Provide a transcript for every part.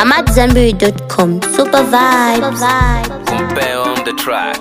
AmadZanbury.com. Super vibes. Compare on the track.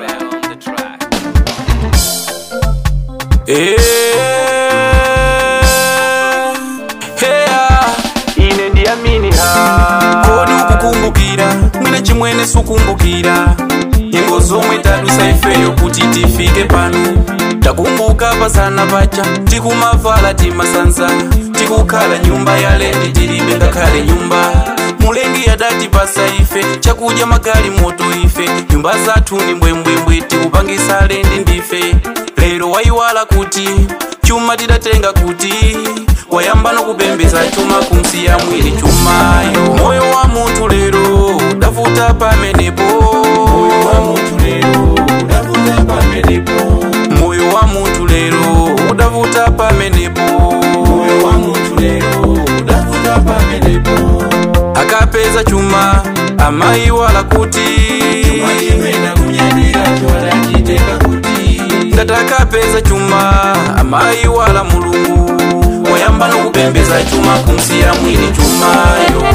ine ndiyamini ha kodi ukukumbukira mwina chimwene sukumbukira nyengo zomwe tadusa ifeyo kuti tifike pano takumbuka pasana pacha tikumavala timasanza tikukhala nyumba yalendi tilibe ngakhale nyumba mulengi yadatipasa ife chakudya magali moto ife nyumba zathu ni mbwembwembwe tikupangisa lendi ndife lero wayiwala kuti chuma tidatenga kuti wayamba nokupembeza chuma kumsiya mwini chumayo moyo wa munthu lero udavuta pamenepo moyo wa munthu lero udavuta pamenepo moyo wa munthu lero udavuta pamenepo moyo wa munthu lero udavuta pamenepo akapeza chuma amayiwala kuti ngati akapeza chuma amayiwala mulungu wayamba nokupembeza chuma kumsiya mwini chumayo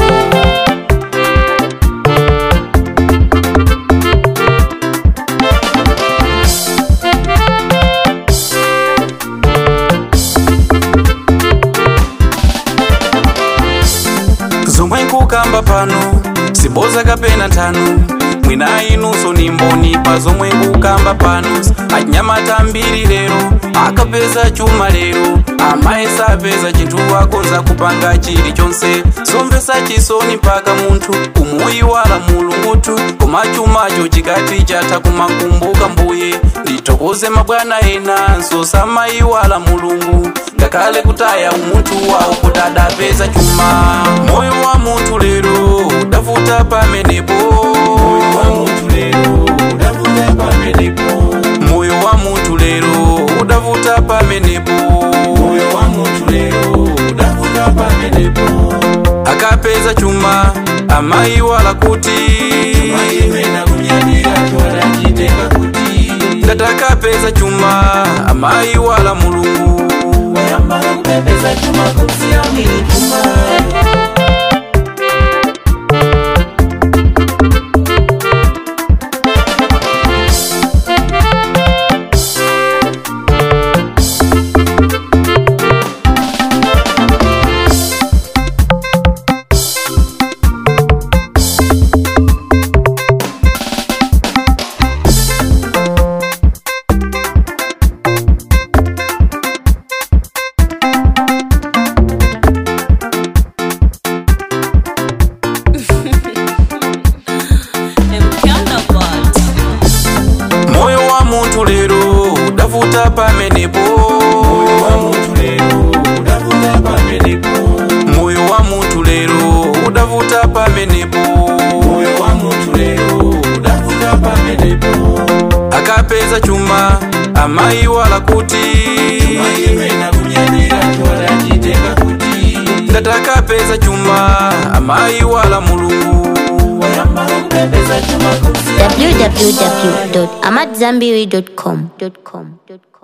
zomwe nkukamba pano siboza kapena nthano mwina inunso ni mboni pa zomwe nkukamba pano anyamata mbiri lero akapeza chuma lero amayesa apeza chinthu akonza kupanga chilichonse somvesa chisoni mpaka munthu kumuyiwala mulungutu koma chumacho chikati chatha kumakumbuka mbuye ndithokoze mabwana enanso samayiwala mulungu ngakhale kutaya umunthu wawo kuti adapeza chuma moyo wa munthu lero udavuta pamenepo moyo wa munthu lero udavuta pamenepo moyo wa munthu lero udavuta pamenepo moyo wa munthu lero udavuta pamenepo akapeza chuma amayiwala kuti ngati akapeza chuma amayiwala mulungu wayamba kupembeza chuma kumsiya mwini chumayo moyo wa munthu lero udavuta pamenepo moyo wa munthu lero udavuta pamenepo moyo wa munthu lero udavuta pamenepo moyo wa munthu lero udavuta pamenepo akapeza chuma amayiwala kuti ngati akapeza chuma amayiwala mulungu wayamba kupembeza chuma kumsiya www.amadzanbury.com.